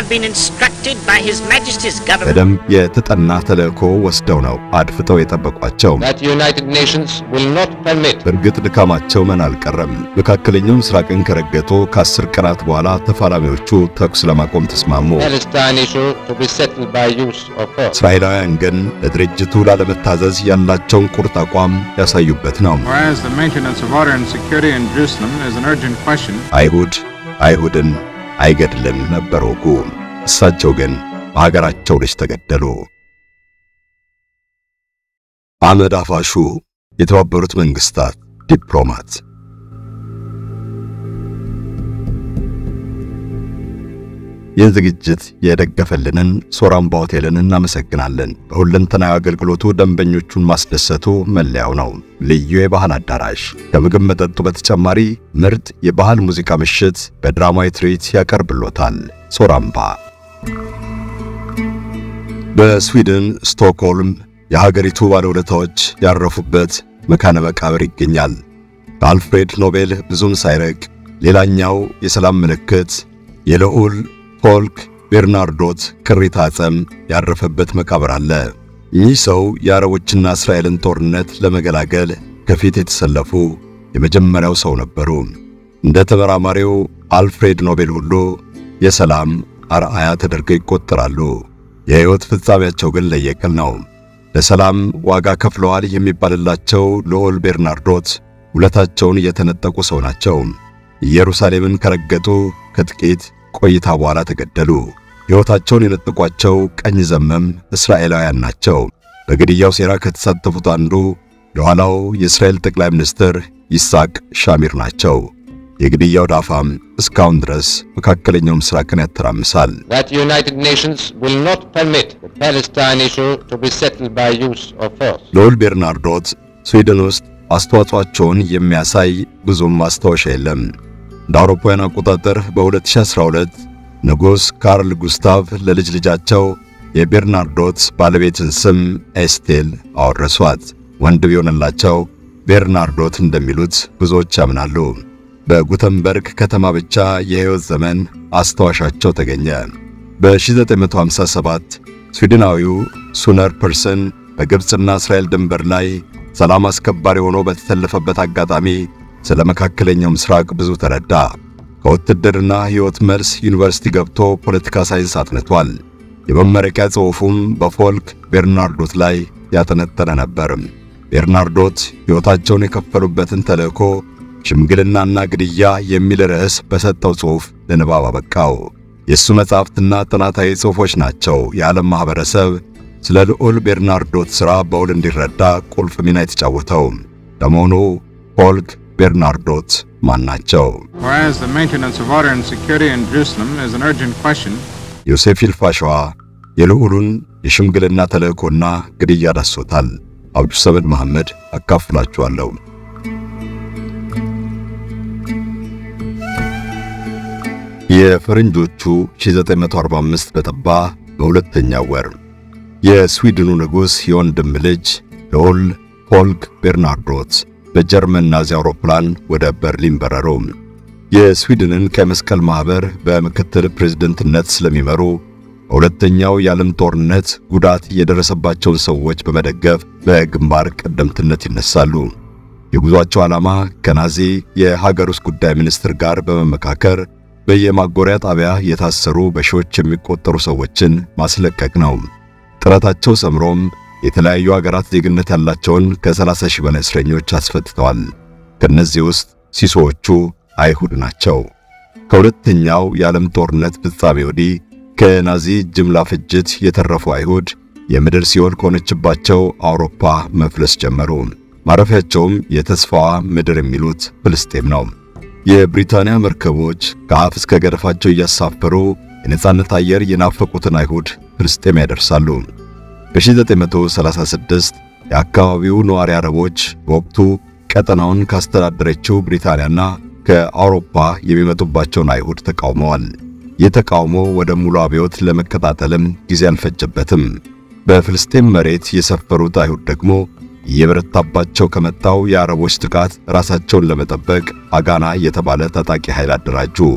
been instructed by His Majesty's government በደንብ የተጠና ተልእኮ ወስደው ነው አድፍጠው የጠበቋቸው። that the United Nations will not permit በእርግጥ ድካማቸው መን አልቀረም። መካከለኛው ምስራቅን ከረገጡ ከአስር ቀናት በኋላ ተፋላሚዎቹ ተኩስ ለማቆም ተስማሙ። Palestine issue to be settled by use of force. እስራኤላውያን ግን ለድርጅቱ ላለመታዘዝ ያላቸውን ቁርጥ አቋም ያሳዩበት ነው። Whereas the maintenance of order and security in Jerusalem is an urgent question, አይሁድ አይሁድን አይገድልም ነበር ወጉ። እሳቸው ግን በሀገራቸው ልጅ ተገደሉ። አህመድ አፋሹ የተባበሩት መንግስታት ዲፕሎማት ይህ ዝግጅት የደገፈልንን ሶራምባ ሆቴልን እናመሰግናለን። በሁለንተናዊ አገልግሎቱ ደንበኞቹን ማስደሰቱ መለያው ነው። ልዩ የባህል አዳራሽ ከምግብ መጠጡ በተጨማሪ ምርጥ የባህል ሙዚቃ ምሽት በድራማዊ ትርኢት ያቀርብሎታል። ሶራምባ በስዊድን ስቶክሆልም የሀገሪቱ ባለውለታዎች ያረፉበት መካነ መቃብር ይገኛል። ከአልፍሬድ ኖቤል ብዙም ሳይርቅ ሌላኛው የሰላም ምልክት የልዑል ፎልክ ቤርናርዶት ቅሪተ አጽም ያረፈበት መቃብር አለ። እኚህ ሰው የአረቦችና እስራኤልን ጦርነት ለመገላገል ከፊት የተሰለፉ የመጀመሪያው ሰው ነበሩ። እንደ ተመራማሪው አልፍሬድ ኖቤል ሁሉ የሰላም አርአያ ተደርገው ይቆጠራሉ። የሕይወት ፍጻሜያቸው ግን ለየቅል ነው። ለሰላም ዋጋ ከፍለዋል የሚባልላቸው ልዑል ቤርናርዶት ውለታቸውን የተነጠቁ ሰው ናቸው። ኢየሩሳሌምን ከረገጡ ከጥቂት ቆይታ በኋላ ተገደሉ። ሕይወታቸውን የነጠቋቸው ቀኝ ዘመም እስራኤላውያን ናቸው። በግድያው ሴራ ከተሳተፉት አንዱ የኋላው የእስራኤል ጠቅላይ ሚኒስትር ይስሐቅ ሻሚር ናቸው። የግድያው ዳፋም እስካሁን ድረስ መካከለኛው ምስራቅን ያተራምሳል። that the United Nations will not permit the Palestine issue to be settled by use of force. ልዑል ቤርናርዶት ስዊድን ውስጥ አስተዋጽኦአቸውን የሚያሳይ ብዙም ማስታወሻ የለም። እንደ አውሮፓውያን አቆጣጠር በ2012 ንጉሥ ካርል ጉስታቭ ለልጅ ልጃቸው የቤርናርዶት ባለቤትን ስም ኤስቴል አወረሷት። ወንድ ቢሆንላቸው ቤርናርዶት እንደሚሉት ብዙዎች ያምናሉ። በጉተንበርግ ከተማ ብቻ የሕይወት ዘመን አስታዋሻቸው ተገኘ። በ1957 ስዊድናዊው ሱነር ፐርሰን በግብፅና እስራኤል ድንበር ላይ ሰላም አስከባሪ ሆኖ በተሰለፈበት አጋጣሚ ስለ መካከለኛው ምስራቅ ብዙ ተረዳ። ከውትድርና ሕይወት መልስ ዩኒቨርሲቲ ገብቶ ፖለቲካ ሳይንስ አጥንቷል። የመመረቂያ ጽሑፉም በፎልክ ቤርናርዶት ላይ ያጠነጠነ ነበር። ቤርናርዶት ሕይወታቸውን የከፈሉበትን ተልእኮ ሽምግልናና ግድያ የሚል ርዕስ በሰጠው ጽሑፍ ለንባብ አበቃው። የእሱ መጻሕፍትና ጥናታዊ ጽሑፎች ናቸው የዓለም ማኅበረሰብ ስለ ልዑል ቤርናርዶት ሥራ በውል እንዲረዳ ቁልፍ ሚና የተጫወተው። ለመሆኑ ፎልክ ቤርናርዶት ማን ናቸው? whereas the maintenance of order and security in Jerusalem is an urgent question, ዮሴፍ ይልፋሸዋ የልዑሉን የሽምግልና ተልእኮና ግድያ ዳሶታል። አብዱ ሰመድ መሐመድ አካፍላችኋለሁ። የፈረንጆቹ 1945 በጠባ በሁለተኛው ወር የስዊድኑ ንጉሥ የወንድም ልጅ ልዑል ፎልክ ቤርናርዶት በጀርመን ናዚ አውሮፕላን ወደ በርሊን በረሩ። የስዊድንን ቀይ መስቀል ማኅበር በምክትል ፕሬዝደንትነት ስለሚመሩ በሁለተኛው የዓለም ጦርነት ጉዳት የደረሰባቸውን ሰዎች በመደገፍ በግንባር ቀደምትነት ይነሳሉ። የጉዟቸው ዓላማ ከናዚ የሀገር ውስጥ ጉዳይ ሚኒስትር ጋር በመመካከር በየማጎሪያ ጣቢያ የታሰሩ በሺዎች የሚቆጠሩ ሰዎችን ማስለቀቅ ነው። ጥረታቸው ሰምሮም የተለያዩ አገራት ዜግነት ያላቸውን ከ30 ሺህ በላይ እስረኞች አስፈትተዋል። ከነዚህ ውስጥ ሲሶዎቹ አይሁድ ናቸው። ከሁለተኛው የዓለም ጦርነት ፍጻሜ ወዲህ ከናዚ ጅምላ ፍጅት የተረፉ አይሁድ የምድር ሲኦል ከሆነችባቸው አውሮፓ መፍለስ ጀመሩ። ማረፊያቸውም የተስፋዋ ምድር የሚሉት ፍልስጤም ነው። የብሪታንያ መርከቦች ከአፍ እስከ ገደፋቸው እያሳፈሩ የነጻነት አየር የናፈቁትን አይሁድ ፍልስጤም ያደርሳሉ። በ1936 የአካባቢው ነዋሪ አረቦች በወቅቱ ቀጠናውን ካስተዳደረችው ብሪታንያና ከአውሮፓ የሚመጡባቸውን አይሁድ ተቃውመዋል። ይህ ተቃውሞ ወደ ሙሉ አብዮት ለመቀጣጠልም ጊዜ አልፈጀበትም። በፍልስጤም መሬት የሰፈሩት አይሁድ ደግሞ እየበረታባቸው ከመጣው የአረቦች ጥቃት ራሳቸውን ለመጠበቅ አጋና የተባለ ታጣቂ ኃይል አደራጁ።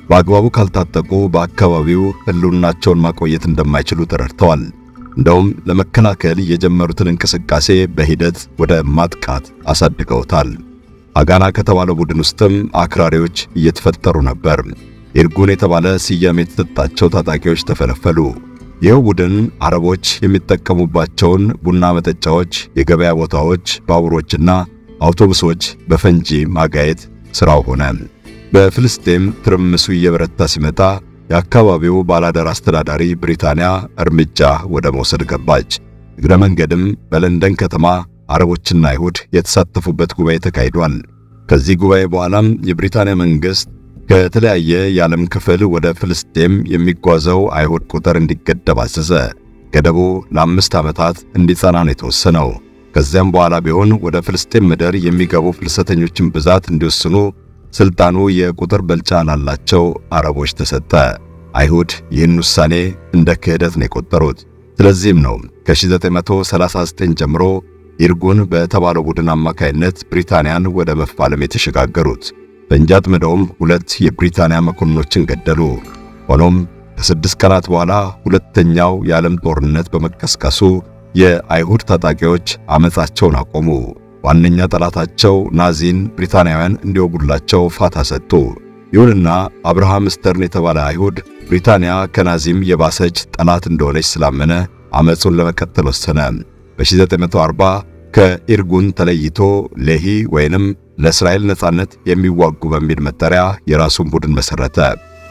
በአግባቡ ካልታጠቁ በአካባቢው ሕልውናቸውን ማቆየት እንደማይችሉ ተረድተዋል። እንደውም ለመከላከል የጀመሩትን እንቅስቃሴ በሂደት ወደ ማጥቃት አሳድገውታል። አጋና ከተባለው ቡድን ውስጥም አክራሪዎች እየተፈጠሩ ነበር። ኢርጉን የተባለ ስያሜ የተሰጣቸው ታጣቂዎች ተፈለፈሉ። ይኸው ቡድን አረቦች የሚጠቀሙባቸውን ቡና መጠጫዎች፣ የገበያ ቦታዎች፣ ባቡሮችና አውቶቡሶች በፈንጂ ማጋየት ሥራው ሆነ። በፍልስጤም ትርምሱ እየበረታ ሲመጣ የአካባቢው ባላደር አስተዳዳሪ ብሪታንያ እርምጃ ወደ መውሰድ ገባች። እግረ መንገድም በለንደን ከተማ አረቦችና አይሁድ የተሳተፉበት ጉባኤ ተካሂዷል። ከዚህ ጉባኤ በኋላም የብሪታንያ መንግሥት ከተለያየ የዓለም ክፍል ወደ ፍልስጤም የሚጓዘው አይሁድ ቁጥር እንዲገደብ አዘዘ። ገደቡ ለአምስት ዓመታት እንዲጸና ነው የተወሰነው። ከዚያም በኋላ ቢሆን ወደ ፍልስጤም ምድር የሚገቡ ፍልሰተኞችን ብዛት እንዲወስኑ ስልጣኑ የቁጥር ብልጫ ላላቸው አረቦች ተሰጠ። አይሁድ ይህን ውሳኔ እንደ ክህደት ነው የቆጠሩት። ስለዚህም ነው ከ1939 ጀምሮ ኢርጉን በተባለው ቡድን አማካይነት ብሪታንያን ወደ መፋለም የተሸጋገሩት። ፈንጂ አጥምደውም ሁለት የብሪታንያ መኮንኖችን ገደሉ። ሆኖም ከስድስት ቀናት በኋላ ሁለተኛው የዓለም ጦርነት በመቀስቀሱ የአይሁድ ታጣቂዎች አመፃቸውን አቆሙ። ዋነኛ ጠላታቸው ናዚን ብሪታንያውያን እንዲወጉላቸው ፋታ ሰጡ። ይሁንና አብርሃም ስተርን የተባለ አይሁድ ብሪታንያ ከናዚም የባሰች ጠላት እንደሆነች ስላመነ አመፁን ለመቀጠል ወሰነ። በ1940 ከኢርጉን ተለይቶ ሌሂ ወይንም ለእስራኤል ነጻነት የሚዋጉ በሚል መጠሪያ የራሱን ቡድን መሰረተ።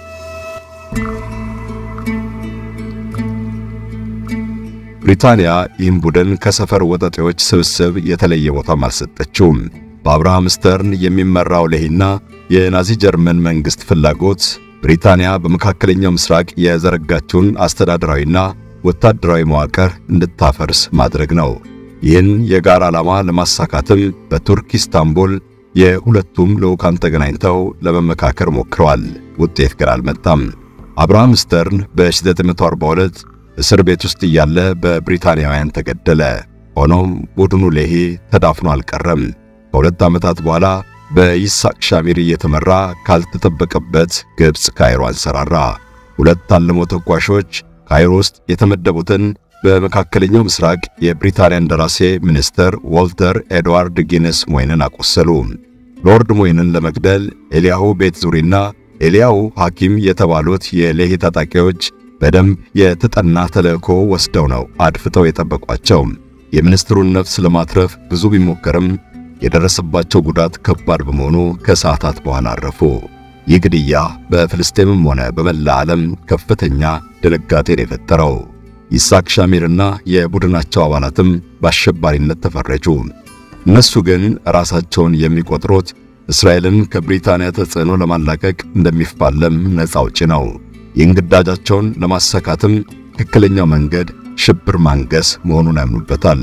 ብሪታንያ ይህን ቡድን ከሰፈር ወጠጤዎች ስብስብ የተለየ ቦታም አልሰጠችውም። በአብርሃም ስተርን የሚመራው ሌሂና የናዚ ጀርመን መንግሥት ፍላጎት ብሪታንያ በመካከለኛው ምስራቅ የዘረጋችውን አስተዳደራዊና ወታደራዊ መዋቅር እንድታፈርስ ማድረግ ነው። ይህን የጋራ ዓላማ ለማሳካትም በቱርክ ኢስታንቡል የሁለቱም ልዑካን ተገናኝተው ለመመካከር ሞክረዋል። ውጤት ግን አልመጣም። አብርሃም ስተርን በ1942 እስር ቤት ውስጥ እያለ በብሪታንያውያን ተገደለ። ሆኖም ቡድኑ ሌሂ ተዳፍኖ አልቀረም። ከሁለት ዓመታት በኋላ በይስሐቅ ሻሚር እየተመራ ካልተጠበቀበት ግብፅ ካይሮ አንሰራራ። ሁለት አልሞ ተኳሾች ካይሮ ውስጥ የተመደቡትን በመካከለኛው ምስራቅ የብሪታንያ እንደራሴ ሚኒስትር ዎልተር ኤድዋርድ ጊነስ ሞይንን አቆሰሉ። ሎርድ ሞይንን ለመግደል ኤልያሁ ቤት ዙሪና ኤልያሁ ሐኪም የተባሉት የሌሂ ታጣቂዎች በደንብ የተጠና ተልእኮ ወስደው ነው አድፍጠው የጠበቋቸው። የሚኒስትሩን ነፍስ ለማትረፍ ብዙ ቢሞከርም የደረሰባቸው ጉዳት ከባድ በመሆኑ ከሰዓታት በኋላ አረፉ። ይህ ግድያ በፍልስጤምም ሆነ በመላ ዓለም ከፍተኛ ድንጋጤን የፈጠረው ይስሐቅ ሻሚርና የቡድናቸው አባላትም በአሸባሪነት ተፈረጁ። እነሱ ግን ራሳቸውን የሚቆጥሩት እስራኤልን ከብሪታንያ ተጽዕኖ ለማላቀቅ እንደሚፋለም ነፃ አውጪ ነው። ይህን ግዳጃቸውን ለማሳካትም ትክክለኛው መንገድ ሽብር ማንገስ መሆኑን ያምኑበታል።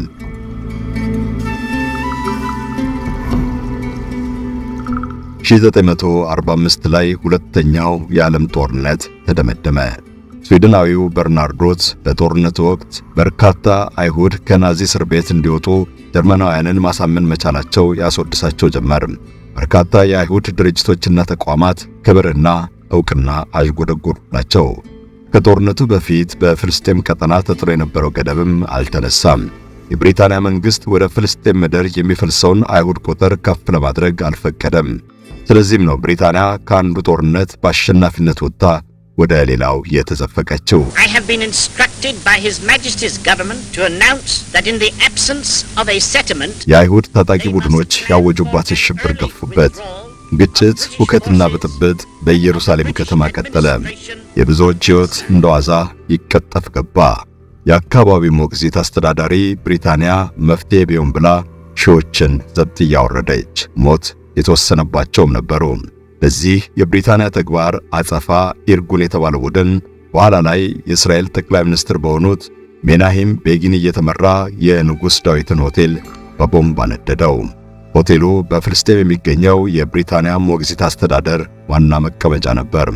ሺህ 1945 ላይ ሁለተኛው የዓለም ጦርነት ተደመደመ። ስዊድናዊው በርናርዶት በጦርነቱ ወቅት በርካታ አይሁድ ከናዚ እስር ቤት እንዲወጡ ጀርመናውያንን ማሳመን መቻላቸው ያስወድሳቸው ጀመር። በርካታ የአይሁድ ድርጅቶችና ተቋማት ክብርና ዕውቅና አዥጎደጎዱላቸው። ከጦርነቱ በፊት በፍልስጤም ቀጠና ተጥሎ የነበረው ገደብም አልተነሳም። የብሪታንያ መንግሥት ወደ ፍልስጤም ምድር የሚፈልሰውን አይሁድ ቁጥር ከፍ ለማድረግ አልፈቀደም። ስለዚህም ነው ብሪታንያ ከአንዱ ጦርነት በአሸናፊነት ወጥታ ወደ ሌላው የተዘፈቀችው። I have been instructed by His Majesty's government to announce that in the absence of a settlement, የአይሁድ ታጣቂ ቡድኖች ያወጁባት ሽብር ገፉበት። ግጭት፣ ሁከትና ብጥብጥ በኢየሩሳሌም ከተማ ቀጠለ። የብዙዎች ሕይወት እንደ ዋዛ ይቀጠፍ ገባ። የአካባቢው ሞግዚት አስተዳዳሪ ብሪታንያ መፍትሔ ቢሆን ብላ ሺዎችን ዘብጥ እያወረደች ሞት የተወሰነባቸውም ነበሩ። ለዚህ የብሪታንያ ተግባር አጸፋ ኢርጉን የተባለ ቡድን በኋላ ላይ የእስራኤል ጠቅላይ ሚኒስትር በሆኑት ሜናሂም ቤጊን እየተመራ የንጉሥ ዳዊትን ሆቴል በቦምብ አነደደው። ሆቴሉ በፍልስጤም የሚገኘው የብሪታንያ ሞግዚት አስተዳደር ዋና መቀመጫ ነበር።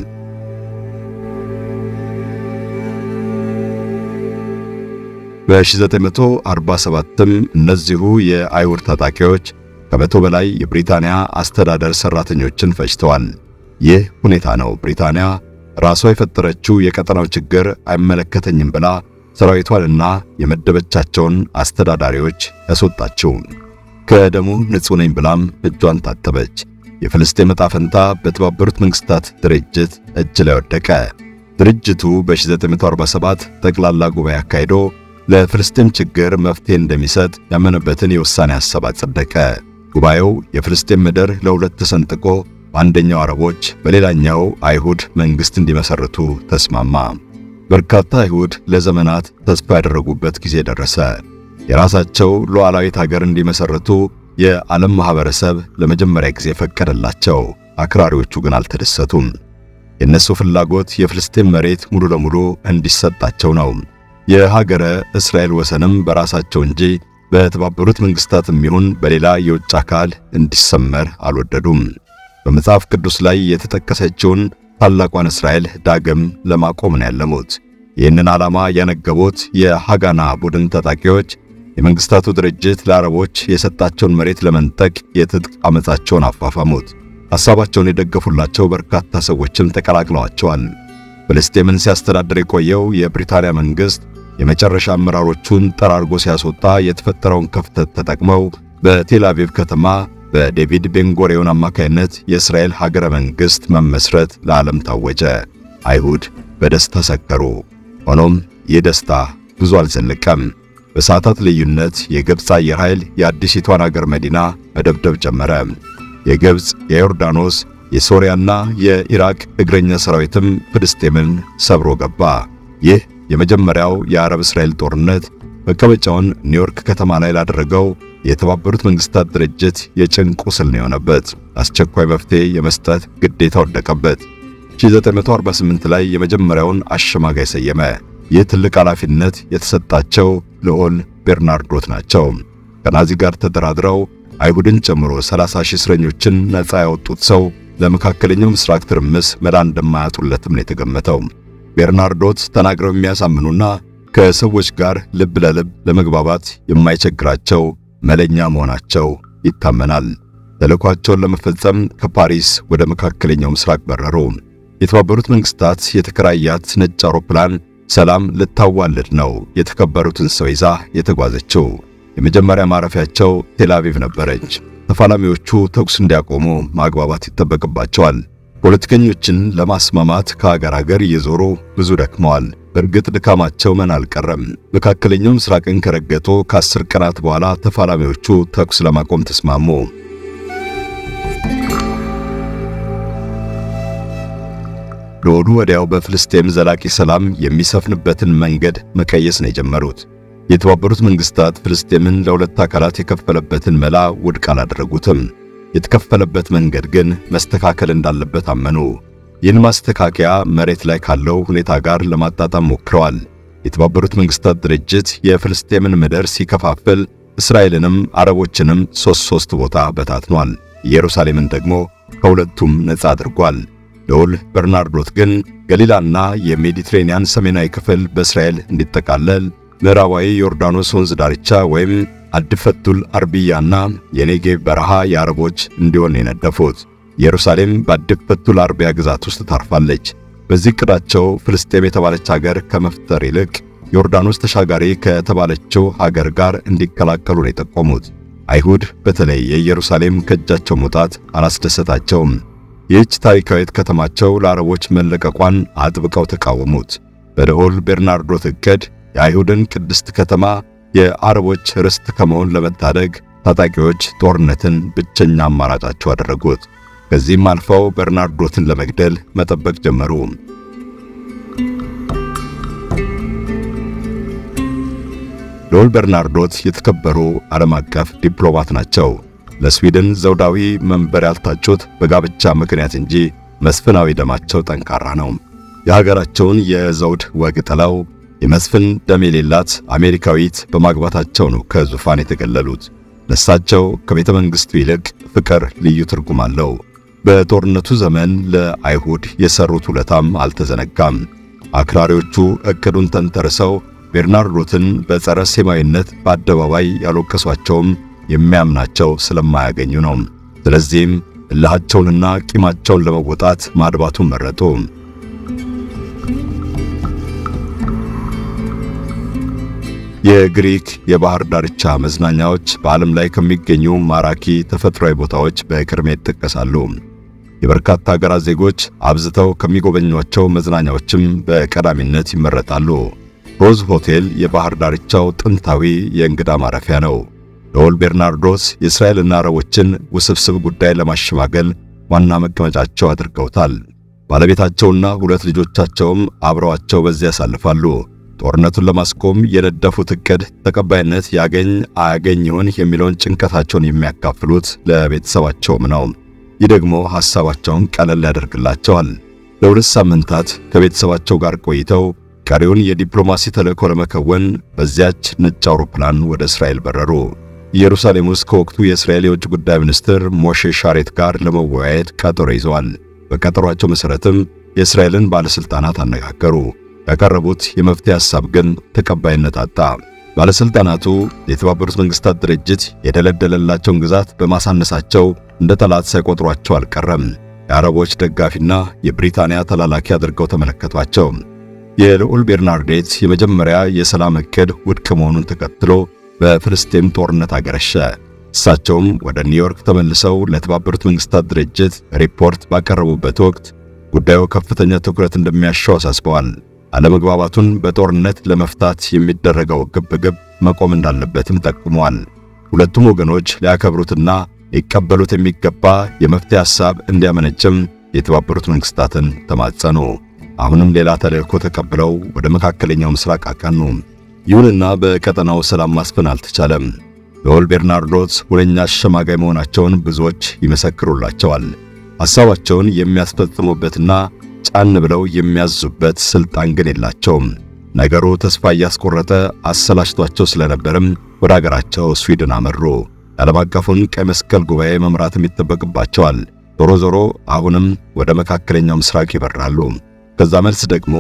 በ1947ም እነዚሁ የአይሁድ ታጣቂዎች ከመቶ በላይ የብሪታንያ አስተዳደር ሰራተኞችን ፈጅተዋል። ይህ ሁኔታ ነው ብሪታንያ ራሷ የፈጠረችው የቀጠናው ችግር አይመለከተኝም ብላ ሰራዊቷንና የመደበቻቸውን አስተዳዳሪዎች ያስወጣችው። ከደሙ ንጹሕ ነኝ ብላም እጇን ታጠበች። የፍልስጤም ዕጣ ፈንታ በተባበሩት መንግስታት ድርጅት እጅ ላይ ወደቀ። ድርጅቱ በ1947 ጠቅላላ ጉባኤ አካሂዶ ለፍልስጤም ችግር መፍትሄ እንደሚሰጥ ያመነበትን የውሳኔ ሐሳብ አጸደቀ። ጉባኤው የፍልስጤም ምድር ለሁለት ተሰንጥቆ በአንደኛው አረቦች በሌላኛው አይሁድ መንግስት እንዲመሰርቱ ተስማማ። በርካታ አይሁድ ለዘመናት ተስፋ ያደረጉበት ጊዜ ደረሰ። የራሳቸው ሉዓላዊት ሀገር እንዲመሰርቱ የዓለም ማህበረሰብ ለመጀመሪያ ጊዜ ፈቀደላቸው። አክራሪዎቹ ግን አልተደሰቱም። የእነሱ ፍላጎት የፍልስጤም መሬት ሙሉ ለሙሉ እንዲሰጣቸው ነው። የሀገረ እስራኤል ወሰንም በራሳቸው እንጂ በተባበሩት መንግስታትም ይሁን በሌላ የውጭ አካል እንዲሰመር አልወደዱም። በመጽሐፍ ቅዱስ ላይ የተጠቀሰችውን ታላቋን እስራኤል ዳግም ለማቆም ነው ያለሙት። ይህንን ዓላማ ያነገቡት የሃጋና ቡድን ታጣቂዎች የመንግስታቱ ድርጅት ለአረቦች የሰጣቸውን መሬት ለመንጠቅ የትጥቅ አመጻቸውን አፋፋሙት። ሐሳባቸውን የደገፉላቸው በርካታ ሰዎችም ተቀላቅለዋቸዋል። ፍልስጤምን ሲያስተዳድር የቆየው የብሪታንያ መንግስት የመጨረሻ አመራሮቹን ጠራርጎ ሲያስወጣ የተፈጠረውን ክፍተት ተጠቅመው በቴል አቪቭ ከተማ በዴቪድ ቤንጎሪዮን አማካይነት የእስራኤል ሀገረ መንግስት መመስረት ለዓለም ታወጀ። አይሁድ በደስታ ሰከሩ። ሆኖም ይህ ደስታ ብዙ አልዘለቀም። በሰዓታት ልዩነት የግብፅ አየር ኃይል የአዲሲቷን አገር መዲና መደብደብ ጀመረ። የግብፅ፣ የዮርዳኖስ፣ የሶሪያና የኢራቅ እግረኛ ሰራዊትም ፍልስጤምን ሰብሮ ገባ። ይህ የመጀመሪያው የአረብ እስራኤል ጦርነት መቀመጫውን ኒውዮርክ ከተማ ላይ ላደረገው የተባበሩት መንግስታት ድርጅት የጭንቅ ቁስል ነው የሆነበት። አስቸኳይ መፍትሄ የመስጠት ግዴታ ወደቀበት። 1948 ላይ የመጀመሪያውን አሸማጋይ ሰየመ። ይህ ትልቅ ኃላፊነት የተሰጣቸው ልዑል ቤርናርዶት ናቸው። ከናዚ ጋር ተደራድረው አይሁድን ጨምሮ 30 ሺህ እስረኞችን ነፃ ያወጡት ሰው ለመካከለኛው ምስራቅ ትርምስ መላ እንደማያጡለትም ነው የተገመተው። ቤርናርዶት ተናግረው የሚያሳምኑና ከሰዎች ጋር ልብ ለልብ ለመግባባት የማይቸግራቸው መለኛ መሆናቸው ይታመናል። ተልዕኳቸውን ለመፈጸም ከፓሪስ ወደ መካከለኛው ምስራቅ በረሩ። የተባበሩት መንግስታት የተከራያት ነጭ አውሮፕላን ሰላም ልታዋልድ ነው የተከበሩትን ሰው ይዛ የተጓዘችው። የመጀመሪያ ማረፊያቸው ቴል አቪቭ ነበረች። ተፋላሚዎቹ ተኩስ እንዲያቆሙ ማግባባት ይጠበቅባቸዋል። ፖለቲከኞችን ለማስማማት ከሀገር ሀገር እየዞሩ ብዙ ደክመዋል። በእርግጥ ድካማቸው ምን አልቀረም። መካከለኛው ምስራቅን ከረገጡ ከአስር ቀናት በኋላ ተፋላሚዎቹ ተኩስ ለማቆም ተስማሙ። ለወዱ ወዲያው በፍልስጤም ዘላቂ ሰላም የሚሰፍንበትን መንገድ መቀየስ ነው የጀመሩት። የተባበሩት መንግስታት ፍልስጤምን ለሁለት አካላት የከፈለበትን መላ ውድቅ አላደረጉትም። የተከፈለበት መንገድ ግን መስተካከል እንዳለበት አመኑ። ይህን ማስተካከያ መሬት ላይ ካለው ሁኔታ ጋር ለማጣጣም ሞክረዋል። የተባበሩት መንግስታት ድርጅት የፍልስጤምን ምድር ሲከፋፍል እስራኤልንም አረቦችንም ሶስት ሶስት ቦታ በታትኗል። ኢየሩሳሌምን ደግሞ ከሁለቱም ነፃ አድርጓል። ልዑል በርናርዶት ግን ገሊላና የሜዲትሬንያን ሰሜናዊ ክፍል በእስራኤል እንዲጠቃለል ምዕራባዊ ዮርዳኖስ ወንዝ ዳርቻ ወይም አድፈቱል አርቢያና የኔጌቭ በረሃ የአረቦች እንዲሆን የነደፉት። ኢየሩሳሌም በአድፈቱል አርቢያ ግዛት ውስጥ ታርፋለች። በዚህ ዕቅዳቸው ፍልስጤም የተባለች ሀገር ከመፍጠር ይልቅ ዮርዳኖስ ተሻጋሪ ከተባለችው ሀገር ጋር እንዲቀላቀሉ ነው የጠቆሙት። አይሁድ በተለይ የኢየሩሳሌም ከእጃቸው መውጣት አላስደሰታቸውም። ይህች ታሪካዊት ከተማቸው ለአረቦች መለቀቋን አጥብቀው ተቃወሙት። በልዑል ቤርናርዶት ዕቅድ የአይሁድን ቅድስት ከተማ የአረቦች ርስት ከመሆን ለመታደግ ታጣቂዎች ጦርነትን ብቸኛ አማራጫቸው አደረጉት። ከዚህም አልፈው በርናርዶትን ለመግደል መጠበቅ ጀመሩ። ልዑል በርናርዶት የተከበሩ ዓለም አቀፍ ዲፕሎማት ናቸው። ለስዊድን ዘውዳዊ መንበር ያልታጩት በጋብቻ ምክንያት እንጂ መስፍናዊ ደማቸው ጠንካራ ነው። የሀገራቸውን የዘውድ ወግ ጥለው የመስፍን ደም የሌላት አሜሪካዊት በማግባታቸው ነው ከዙፋን የተገለሉት። ለሳቸው ከቤተ መንግሥቱ ይልቅ ፍቅር ልዩ ትርጉም አለው። በጦርነቱ ዘመን ለአይሁድ የሰሩት ውለታም አልተዘነጋም። አክራሪዎቹ ዕቅዱን ተንተርሰው ቤርናርዶትን በጸረ ሴማዊነት በአደባባይ ያልወቀሷቸውም የሚያምናቸው ስለማያገኙ ነው። ስለዚህም እልሃቸውንና ቂማቸውን ለመወጣት ማድባቱን መረጡ። የግሪክ የባህር ዳርቻ መዝናኛዎች በዓለም ላይ ከሚገኙ ማራኪ ተፈጥሯዊ ቦታዎች በቅድሚያ ይጠቀሳሉ። የበርካታ ሀገራት ዜጎች አብዝተው ከሚጎበኟቸው መዝናኛዎችም በቀዳሚነት ይመረጣሉ። ሮዝ ሆቴል የባህር ዳርቻው ጥንታዊ የእንግዳ ማረፊያ ነው። ልዑል ቤርናርዶስ የእስራኤልና አረቦችን ውስብስብ ጉዳይ ለማሸማገል ዋና መቀመጫቸው አድርገውታል። ባለቤታቸውና ሁለት ልጆቻቸውም አብረዋቸው በዚያ ያሳልፋሉ። ጦርነቱን ለማስቆም የነደፉት ዕቅድ ተቀባይነት ያገኝ አያገኝ ይሆን የሚለውን ጭንቀታቸውን የሚያካፍሉት ለቤተሰባቸውም ነው። ይህ ደግሞ ሐሳባቸውን ቀለል ያደርግላቸዋል። ለሁለት ሳምንታት ከቤተሰባቸው ጋር ቆይተው ቀሪውን የዲፕሎማሲ ተልእኮ ለመከወን በዚያች ነጭ አውሮፕላን ወደ እስራኤል በረሩ። ኢየሩሳሌም ውስጥ ከወቅቱ የእስራኤል የውጭ ጉዳይ ሚኒስትር ሞሼ ሻሬት ጋር ለመወያየት ቀጠሮ ይዘዋል። በቀጠሯቸው መሠረትም የእስራኤልን ባለሥልጣናት አነጋገሩ። ያቀረቡት የመፍትሄ ሐሳብ ግን ተቀባይነት አጣ። ባለሥልጣናቱ የተባበሩት መንግሥታት ድርጅት የደለደለላቸውን ግዛት በማሳነሳቸው እንደ ጠላት ሳይቆጥሯቸው አልቀረም። የአረቦች ደጋፊና የብሪታንያ ተላላኪ አድርገው ተመለከቷቸው። የልዑል ቤርናርዴት የመጀመሪያ የሰላም ዕቅድ ውድቅ መሆኑን ተከትሎ በፍልስጤም ጦርነት አገረሸ። እሳቸውም ወደ ኒውዮርክ ተመልሰው ለተባበሩት መንግሥታት ድርጅት ሪፖርት ባቀረቡበት ወቅት ጉዳዩ ከፍተኛ ትኩረት እንደሚያሻው አሳስበዋል። አለመግባባቱን በጦርነት ለመፍታት የሚደረገው ግብግብ መቆም እንዳለበትም ጠቁመዋል። ሁለቱም ወገኖች ሊያከብሩትና ሊቀበሉት የሚገባ የመፍትሄ ሐሳብ እንዲያመነጭም የተባበሩት መንግሥታትን ተማጸኑ። አሁንም ሌላ ተልእኮ ተቀብለው ወደ መካከለኛው ምስራቅ አቀኑ። ይሁንና በቀጠናው ሰላም ማስፈን አልተቻለም። ልዑል ቤርናርዶስ ሁነኛ አሸማጋይ መሆናቸውን ብዙዎች ይመሰክሩላቸዋል። ሐሳባቸውን የሚያስፈጽሙበትና ጫን ብለው የሚያዙበት ስልጣን ግን የላቸውም። ነገሩ ተስፋ እያስቆረጠ አሰላችቷቸው ስለነበርም ወደ አገራቸው ስዊድን አመሩ። የዓለም አቀፉን ቀይ መስቀል ጉባኤ መምራትም ይጠበቅባቸዋል። ዞሮ ዞሮ አሁንም ወደ መካከለኛው ምስራቅ ይበራሉ። ከዛ መልስ ደግሞ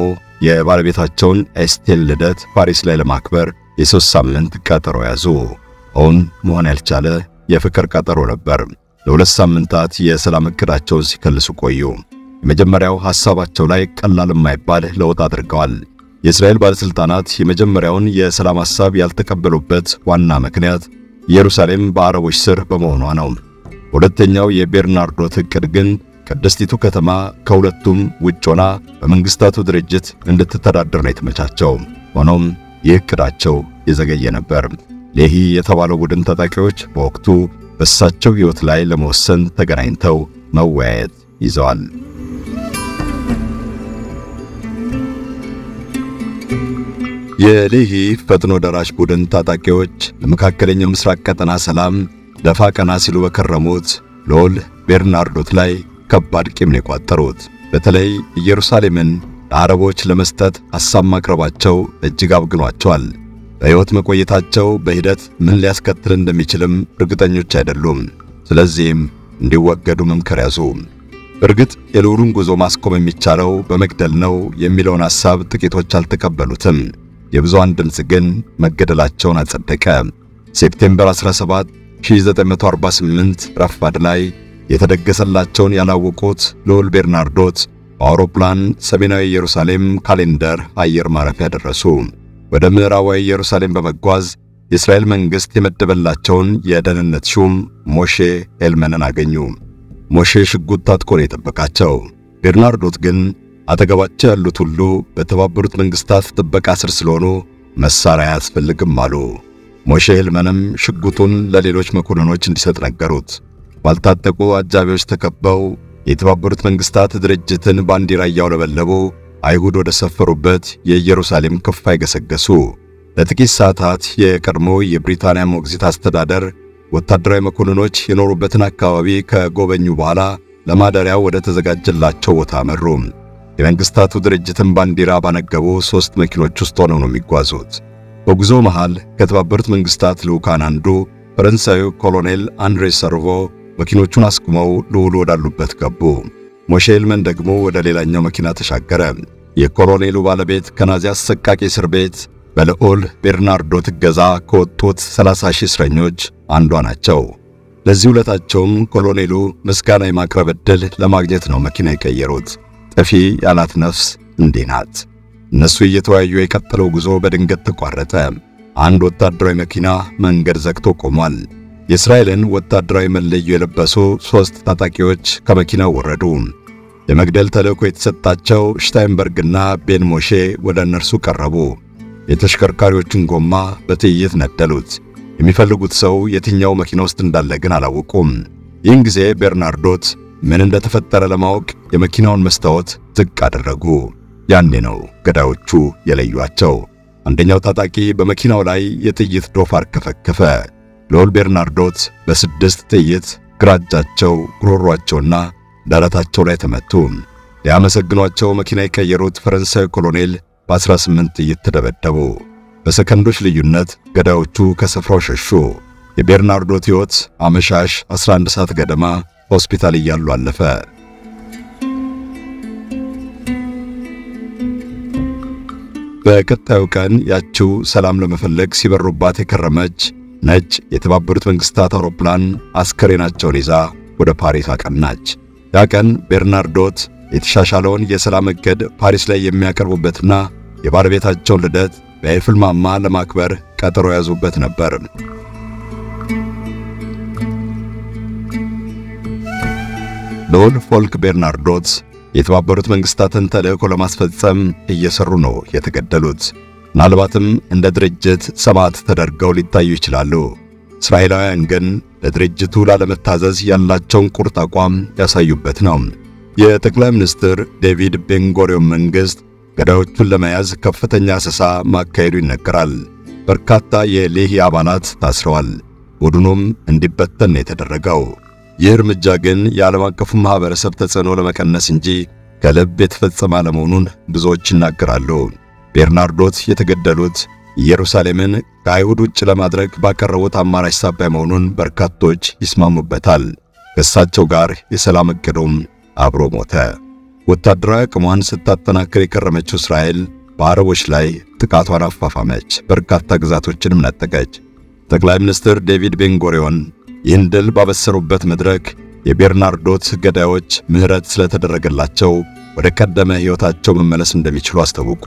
የባለቤታቸውን ኤስቴል ልደት ፓሪስ ላይ ለማክበር የሦስት ሳምንት ቀጠሮ ያዙ። እውን መሆን ያልቻለ የፍቅር ቀጠሮ ነበር። ለሁለት ሳምንታት የሰላም ዕቅዳቸውን ሲከልሱ ቆዩ። የመጀመሪያው ሐሳባቸው ላይ ቀላል የማይባል ለውጥ አድርገዋል። የእስራኤል ባለሥልጣናት የመጀመሪያውን የሰላም ሐሳብ ያልተቀበሉበት ዋና ምክንያት ኢየሩሳሌም በአረቦች ስር በመሆኗ ነው። ሁለተኛው የቤርናርዶት ዕቅድ ግን ቅድስቲቱ ከተማ ከሁለቱም ውጭ ሆና በመንግሥታቱ ድርጅት እንድትተዳደር ነው የተመቻቸው። ሆኖም ይህ ዕቅዳቸው የዘገየ ነበር። ሌሂ የተባለው ቡድን ታጣቂዎች በወቅቱ በእሳቸው ሕይወት ላይ ለመወሰን ተገናኝተው መወያየት ይዘዋል። የሌሂ ፈጥኖ ደራሽ ቡድን ታጣቂዎች ለመካከለኛው ምስራቅ ቀጠና ሰላም ደፋ ቀና ሲሉ በከረሙት ልዑል ቤርናርዶት ላይ ከባድ ቂም ነው የቋጠሩት። በተለይ ኢየሩሳሌምን ለአረቦች ለመስጠት ሐሳብ ማቅረባቸው እጅግ አብግኗቸዋል። በሕይወት መቆየታቸው በሂደት ምን ሊያስከትል እንደሚችልም እርግጠኞች አይደሉም። ስለዚህም እንዲወገዱ መምከር ያዙ። እርግጥ የልዑሉን ጉዞ ማስቆም የሚቻለው በመግደል ነው የሚለውን ሐሳብ ጥቂቶች አልተቀበሉትም። የብዙሃን ድምፅ ግን መገደላቸውን አጸደቀ። ሴፕቴምበር 17 1948 ረፋድ ላይ የተደገሰላቸውን ያላወቁት ልዑል ቤርናርዶት በአውሮፕላን ሰሜናዊ ኢየሩሳሌም ካሌንደር አየር ማረፊያ ደረሱ። ወደ ምዕራባዊ ኢየሩሳሌም በመጓዝ የእስራኤል መንግሥት የመደበላቸውን የደህንነት ሹም ሞሼ ሄልመንን አገኙ። ሞሼ ሽጉጥ ታጥቆ ነው የጠበቃቸው። ቤርናርዶት ግን አጠገባቸው ያሉት ሁሉ በተባበሩት መንግሥታት ጥበቃ ስር ስለሆኑ መሳሪያ አያስፈልግም አሉ። ሞሼ ሄልመንም ሽጉጡን ለሌሎች መኮንኖች እንዲሰጥ ነገሩት። ባልታጠቁ አጃቢዎች ተከበው የተባበሩት መንግሥታት ድርጅትን ባንዲራ እያውለበለቡ አይሁድ ወደ ሰፈሩበት የኢየሩሳሌም ክፋይ ገሰገሱ። ለጥቂት ሰዓታት የቀድሞ የብሪታንያ ሞግዚት አስተዳደር ወታደራዊ መኮንኖች የኖሩበትን አካባቢ ከጎበኙ በኋላ ለማደሪያው ወደ ተዘጋጀላቸው ቦታ አመሩ። የመንግሥታቱ ድርጅትን ባንዲራ ባነገቡ ሦስት መኪኖች ውስጥ ሆነው ነው የሚጓዙት። በጉዞ መሃል ከተባበሩት መንግሥታት ልዑካን አንዱ ፈረንሳዩ ኮሎኔል አንድሬ ሰርቮ መኪኖቹን አስቁመው ልዑሉ ወዳሉበት ገቡ። ሞሼ ሄልመን ደግሞ ወደ ሌላኛው መኪና ተሻገረ። የኮሎኔሉ ባለቤት ከናዚ አሰቃቂ እስር ቤት በልዑል ቤርናርዶት እገዛ ከወጡት 30 ሺህ እስረኞች አንዷ ናቸው። ለዚህ ውለታቸውም ኮሎኔሉ ምስጋና የማቅረብ ዕድል ለማግኘት ነው መኪና የቀየሩት። ጠፊ ያላት ነፍስ እንዲህ ናት። እነሱ እየተወያዩ የቀጠለው ጉዞ በድንገት ተቋረጠ። አንድ ወታደራዊ መኪና መንገድ ዘግቶ ቆሟል። የእስራኤልን ወታደራዊ መለዮ የለበሱ ሦስት ታጣቂዎች ከመኪናው ወረዱ። የመግደል ተልእኮ የተሰጣቸው ሽታይንበርግና ቤን ሞሼ ወደ እነርሱ ቀረቡ። የተሽከርካሪዎችን ጎማ በጥይት ነደሉት። የሚፈልጉት ሰው የትኛው መኪና ውስጥ እንዳለ ግን አላወቁም። ይህን ጊዜ ቤርናርዶት ምን እንደተፈጠረ ለማወቅ የመኪናውን መስታወት ዝቅ አደረጉ። ያኔ ነው ገዳዮቹ የለዩአቸው። አንደኛው ታጣቂ በመኪናው ላይ የጥይት ዶፍ አርከፈከፈ። ልዑል ቤርናርዶት በስድስት ጥይት ግራ እጃቸው፣ ጉሮሯቸውና ደረታቸው ላይ ተመቱ። ሊያመሰግኗቸው መኪና የቀየሩት ፈረንሳዊ ኮሎኔል በ18 ጥይት ተደበደቡ። በሰከንዶች ልዩነት ገዳዮቹ ከስፍራው ሸሹ። የቤርናርዶት ሕይወት አመሻሽ 11 ሰዓት ገደማ ሆስፒታል እያሉ አለፈ። በቀጣዩ ቀን ያችው ሰላም ለመፈለግ ሲበሩባት የከረመች ነጭ የተባበሩት መንግስታት አውሮፕላን አስከሬናቸውን ይዛ ወደ ፓሪስ አቀናች። ያ ቀን ቤርናርዶት የተሻሻለውን የሰላም እቅድ ፓሪስ ላይ የሚያቀርቡበትና የባለቤታቸውን ልደት በኤፍል ማማ ለማክበር ቀጠሮ ያዙበት ነበር። ልዑል ፎልክ ቤርናርዶት የተባበሩት መንግስታትን ተልእኮ ለማስፈጸም እየሰሩ ነው የተገደሉት። ምናልባትም እንደ ድርጅት ሰማዕት ተደርገው ሊታዩ ይችላሉ። እስራኤላውያን ግን ለድርጅቱ ላለመታዘዝ ያላቸውን ቁርጥ አቋም ያሳዩበት ነው። የጠቅላይ ሚኒስትር ዴቪድ ቤንጎሪዮን መንግሥት ገዳዮቹን ለመያዝ ከፍተኛ አሰሳ ማካሄዱ ይነገራል። በርካታ የሌሂ አባላት ታስረዋል። ቡድኑም እንዲበተን ነው የተደረገው። ይህ እርምጃ ግን የዓለም አቀፉ ማኅበረሰብ ተጽዕኖ ለመቀነስ እንጂ ከልብ የተፈጸመ አለመሆኑን ብዙዎች ይናገራሉ። ቤርናርዶት የተገደሉት ኢየሩሳሌምን ከአይሁድ ውጭ ለማድረግ ባቀረቡት አማራጭ ሳቢያ መሆኑን በርካቶች ይስማሙበታል። ከእሳቸው ጋር የሰላም ዕቅዱም አብሮ ሞተ። ወታደራዊ አቅሟን ስታጠናክር የከረመችው እስራኤል በአረቦች ላይ ጥቃቷን አፋፋመች፣ በርካታ ግዛቶችንም ነጠቀች። ጠቅላይ ሚኒስትር ዴቪድ ቤንጎሪዮን ይህን ድል ባበሰሩበት መድረክ የቤርናርዶት ገዳዮች ምሕረት ስለተደረገላቸው ወደ ቀደመ ሕይወታቸው መመለስ እንደሚችሉ አስታወቁ።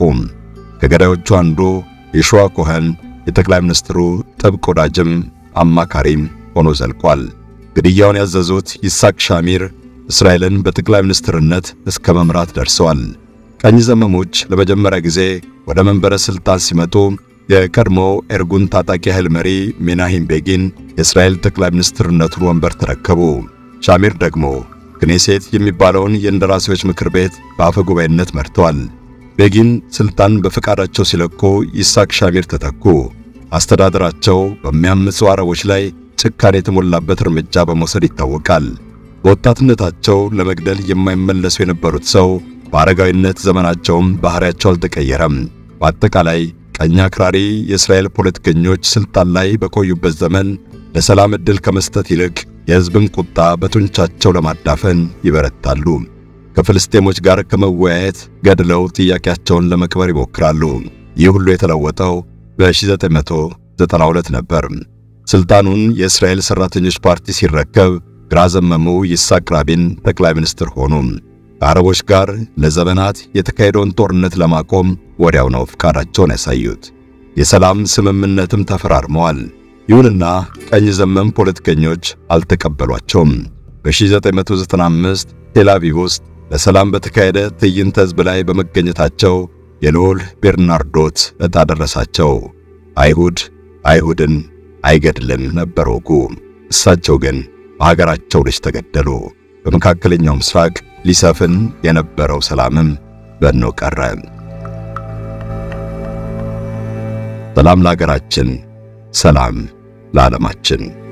ከገዳዮቹ አንዱ የሾዋ ኮኸን የጠቅላይ ሚኒስትሩ ጥብቅ ወዳጅም አማካሪም ሆኖ ዘልቋል። ግድያውን ያዘዙት ይስሐቅ ሻሚር እስራኤልን በጠቅላይ ሚኒስትርነት እስከ መምራት ደርሰዋል። ቀኝ ዘመሞች ለመጀመሪያ ጊዜ ወደ መንበረ ሥልጣን ሲመጡ የቀድሞ ኤርጉን ታጣቂ ኃይል መሪ ሜናሂም ቤጊን የእስራኤል ጠቅላይ ሚኒስትርነቱን ወንበር ተረከቡ። ሻሚር ደግሞ ክኔሴት የሚባለውን የእንደራሴዎች ምክር ቤት በአፈ ጉባኤነት መርተዋል። ቤጊን ስልጣን በፈቃዳቸው ሲለቁ ይስሐቅ ሻሚር ተተኩ። አስተዳደራቸው በሚያምፁ አረቦች ላይ ጭካኔ የተሞላበት እርምጃ በመውሰድ ይታወቃል። በወጣትነታቸው ለመግደል የማይመለሱ የነበሩት ሰው በአረጋዊነት ዘመናቸውም ባህሪያቸው አልተቀየረም። በአጠቃላይ ቀኝ አክራሪ የእስራኤል ፖለቲከኞች ስልጣን ላይ በቆዩበት ዘመን ለሰላም ዕድል ከመስጠት ይልቅ የሕዝብን ቁጣ በጡንቻቸው ለማዳፈን ይበረታሉ። ከፍልስጤሞች ጋር ከመወያየት ገድለው ጥያቄያቸውን ለመቅበር ይሞክራሉ። ይህ ሁሉ የተለወጠው በ1992 ነበር። ስልጣኑን የእስራኤል ሰራተኞች ፓርቲ ሲረከብ ግራ ዘመሙ ይስሐቅ ራቢን ጠቅላይ ሚኒስትር ሆኑ። ከአረቦች ጋር ለዘመናት የተካሄደውን ጦርነት ለማቆም ወዲያው ነው ፍቃዳቸውን ያሳዩት። የሰላም ስምምነትም ተፈራርመዋል። ይሁንና ቀኝ ዘመም ፖለቲከኞች አልተቀበሏቸውም። በ1995 ቴል አቪቭ ውስጥ ለሰላም በተካሄደ ትዕይንተ ሕዝብ ላይ በመገኘታቸው የልዑል ቤርናርዶት ዕጣ ደረሳቸው። አይሁድ አይሁድን አይገድልም ነበር ወጉ። እሳቸው ግን በሀገራቸው ልጅ ተገደሉ። በመካከለኛው ምስራቅ ሊሰፍን የነበረው ሰላምም በኖ ቀረ። ሰላም ለሀገራችን፣ ሰላም ለዓለማችን።